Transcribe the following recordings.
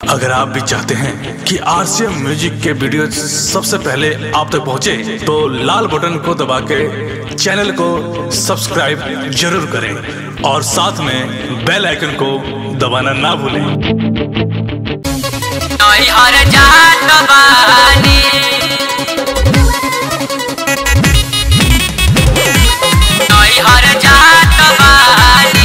अगर आप भी चाहते हैं कि आरसीएम म्यूजिक के वीडियो सबसे पहले आप तक पहुंचे, तो लाल बटन को दबा के चैनल को सब्सक्राइब जरूर करें और साथ में बेल आइकन को दबाना ना भूलें नैहर जात बानी नैहर जात बानी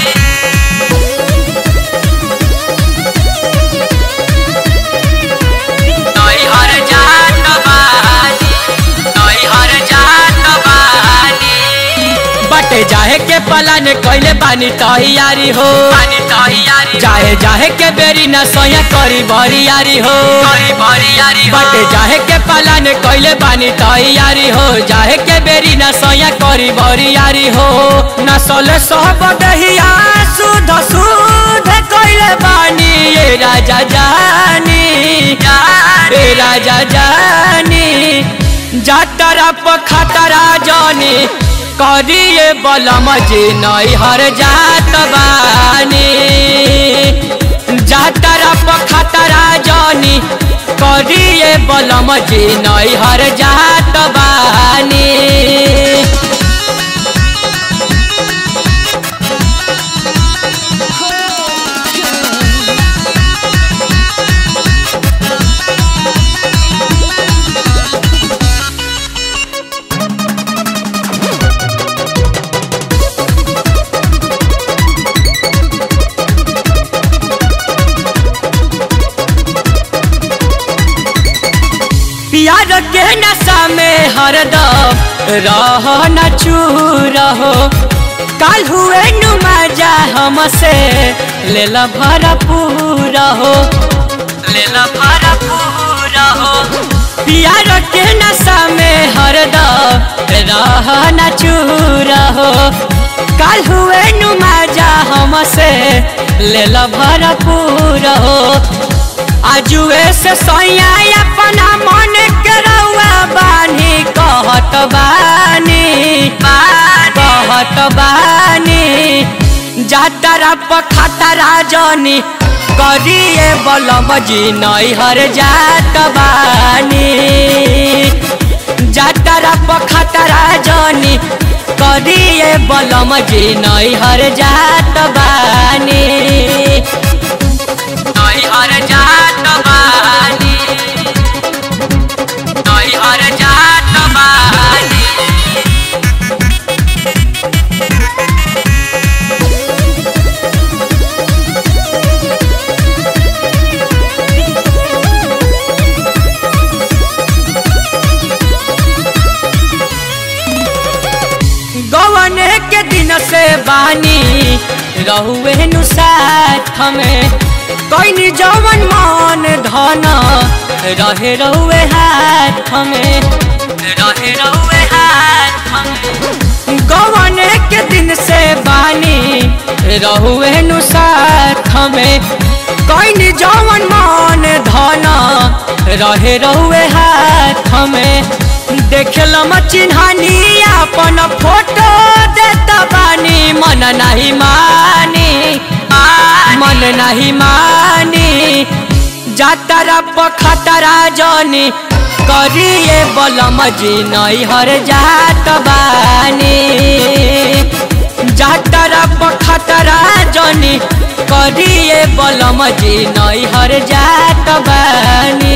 नैहर जात बानी नैहर जात बानी बटे जाहे के पलान कइले बानी तैयारी हो बानी तैयारी जाहे जाहे के बेरी न सोया करी बरियारी हो करी बरियारी हो बटे जाहे के पलान कइले बानी तैयारी हो जाहे के बेरी न सोया करी बरियारी हो न सोले सब दहिया सुध सुध कइले बानी ये राजा जानी ए राजा जानी जातरा पखतरा जानी करिए बलम जी नैहर जात बानी जातरा पखतरा जानी करिए बलम जी नैहर जात बानी प्यार के नशा में हरदम रह न चू रहो काल हुए नुमा जा हमसे ले ला भरपूर हो ले ला भरपूर हो प्यार के नशा में हरदम रह न चू रहो काल हुए नुमा जा हमसे ले ला भरपूर हो आजुए से सोया अपना मन के रउआ बानी कहत बानी कहत बानी जातरा पखतरा जनी करिए बलम जी नैहर जात बानी जातरा पखतरा जनी करिए बलम जी नैहर जात बानी नैहर जात बानी नैहर जात बानी गवन के दिन से बानी रहुए नु साथ में कोई जवन मान धन रहे रहुए हाथ में रहे रहुए हाथ में गवन के दिन से बानी रहुए नु साथ में कोई जवन मान धन रहे रहुए हाथ में देखलम चिन्हानी अपन फोटो देता बानी मन नहीं मानी मन नहीं मानी जातरा पखतरा जनी करिए बलम जी नैहर जात बानी जातरा पखतरा जनी करिए बलम जी नैहर जात बानी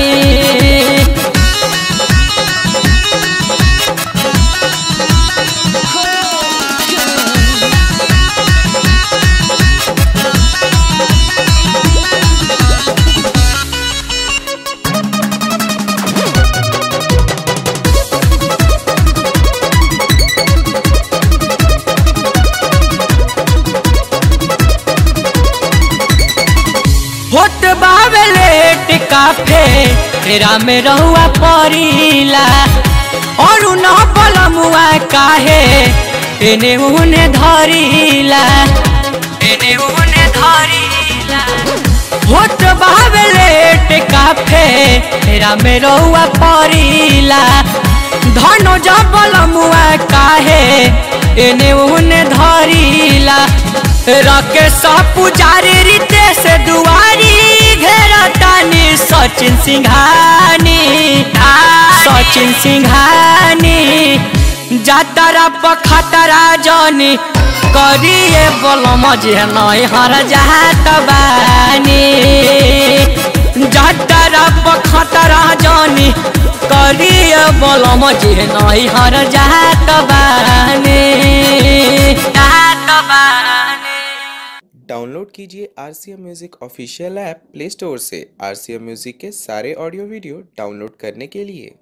होट बावे लेट काफे तेरा में रहुआ परिला और न बलमुआ काहे एने उने धरिला एने उने धरिला होट बावे लेट काफे तेरा में रहुआ परिला धनो जबलमुआ काहे एने उने धरिला रके सब पुजारी रीते से दुआरी घेरा सचिन सिंघानी सचिन सिंघानी जातरा पखतरा जनी करिए बोल मजे नई हर जात बानी जातरा पखतरा जनी करिए बोल मजे नई हर जात बानी जात बानी डाउनलोड कीजिए R C M music official app play store से आर सी एम म्यूज़िक के सारे ऑडियो वीडियो डाउनलोड करने के लिए